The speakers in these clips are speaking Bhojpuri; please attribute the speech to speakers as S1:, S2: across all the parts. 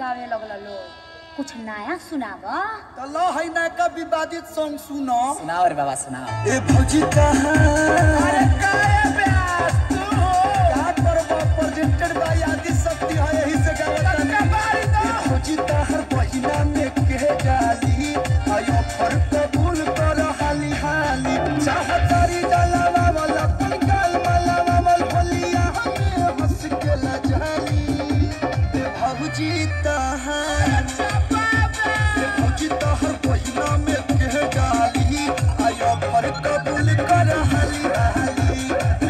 S1: गावे लगल लोग कुछ नया सुनाब
S2: तो लो है ना का विवादित सॉन्ग सुनो
S3: सुनाओ रे बाबा सुनाओ
S2: ए भौजी कहाँ अरे काहे प्यास तू हो क्या करबो प्रेजेंटेड बाय आदि शक्ति है यही से गावत ए भौजी तहर बहिना में के डाली आयो फर कबूल कर हाली हाली चाहतारी डालावा वाला पंगाल माला मामल होलिया हमें हंस के लजाली ए भौजी तहर ए भौजी तहर बहिना में के डाली आयो फर कबूल कर हाली हाली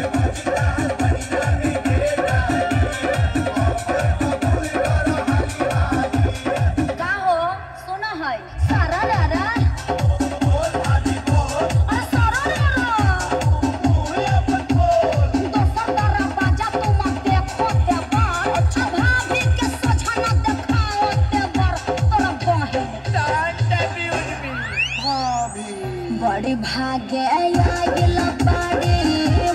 S1: का हो सुना है सारा रारा अरे सारा रारा दोसर तारा बाजा तुम देखो ते बार अच्छा भाभी के सोझा न देखाओ ते बार तोरा बहे
S2: भाभी
S1: बड़ी भागे आइल बाड़ी